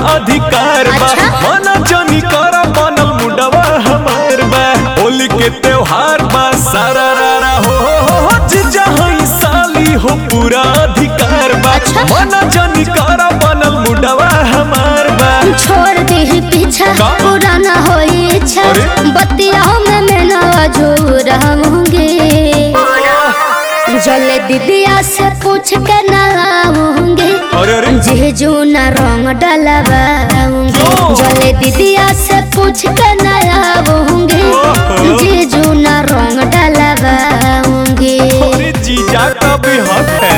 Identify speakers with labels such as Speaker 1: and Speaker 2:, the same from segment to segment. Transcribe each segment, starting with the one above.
Speaker 1: अधिकार बा
Speaker 2: अच्छा?
Speaker 1: मना जनी कर बनल मुडवा हमार बा होली के त्योहार बा सारा रारा हो हो हो हो जीजा हई साली हो पूरा अधिकार बा
Speaker 2: अच्छा?
Speaker 1: मना जनी कर बनल मुडवा हमार बा
Speaker 2: छोड़ दे पीछा
Speaker 1: का?
Speaker 2: पुराना हो इच्छा
Speaker 1: अरे?
Speaker 2: बतिया में मैं ना जो रहूंगी जले दीदिया से पूछ के ना आऊंगी
Speaker 1: अरे अरे
Speaker 2: जीजू ना रंग डलवाऊंगी
Speaker 1: क्यों?
Speaker 2: जले दीदिया से पूछ के ना आऊंगी
Speaker 1: ओहो।
Speaker 2: जीजू ना रंग डलवाऊंगी
Speaker 1: अरे जीजा का भी हक है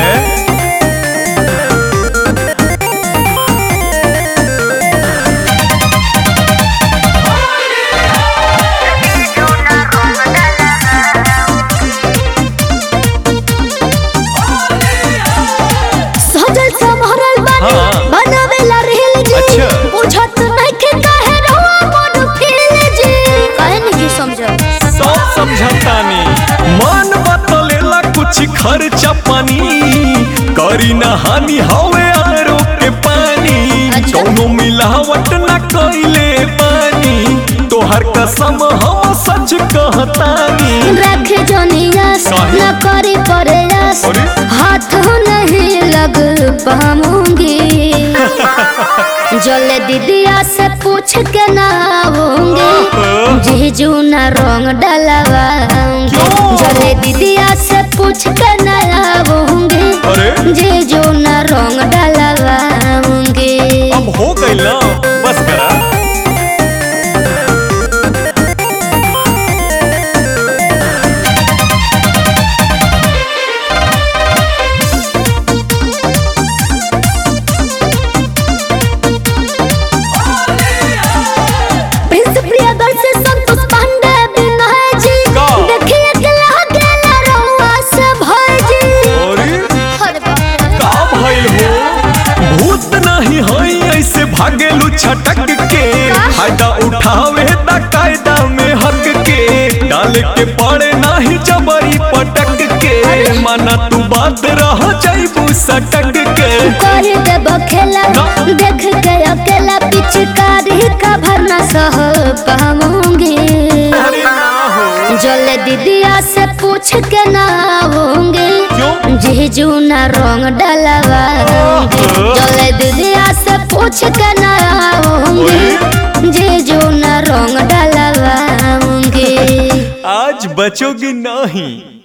Speaker 2: सजल संभरल बानी
Speaker 1: हाँ।
Speaker 2: बनावेला रेल जी
Speaker 1: अच्छा।
Speaker 2: बुझत नहीं के काहे रहुआ मन फेल जी काहे नहीं जी समझो
Speaker 1: सब समझतानी मन बतलेला कुछ खर्चा पानी करी ना हानि हवे आरो के पानी
Speaker 2: अच्छा।
Speaker 1: कौनो मिलावट ना कइले पानी तोहर कसम हम सच कहतानी
Speaker 2: रखे जोनियास
Speaker 1: काहे?
Speaker 2: न करी प्रयास
Speaker 1: अरे?
Speaker 2: हाथ नहीं लग पाऊंगी जले दीदिया से पूछ के ना आऊंगी
Speaker 1: ओहो।
Speaker 2: जीजू ना रंग डलवाऊंगी
Speaker 1: क्यों?
Speaker 2: जले दीदिया से पूछ के ना आऊंगी
Speaker 1: अरे
Speaker 2: जीजू ना रंग डलवाऊंगी
Speaker 1: अब हो गइल ना बस करा
Speaker 2: प्रिंस प्रियदर्शी संतोष पांडे विनय जी
Speaker 1: का?
Speaker 2: देखिए के लागेला रउआ से भय जी
Speaker 1: अरे
Speaker 2: अरे बाप रे।
Speaker 1: का भइल हो भूत नहीं हई ऐसे भागेलू छटक के फायदा उठावे ता कायदा में हक के डाल के पड़े नाही जबरी पटक के माना तू बात रह जाइबू सटक के
Speaker 2: कर देब खेला
Speaker 1: ना।
Speaker 2: देख के अकेला पिचकारी का भरना सह पाऊंगी
Speaker 1: अरे ना हो
Speaker 2: जले दीदिया से पूछ के ना आऊंगी
Speaker 1: क्यों
Speaker 2: जीजू ना रंग डलवाऊंगी
Speaker 1: ओहो।
Speaker 2: जले दीदिया से पूछ के ना आऊंगी जीजू ना रंग डलवाऊंगी
Speaker 1: आज बचोगी नहीं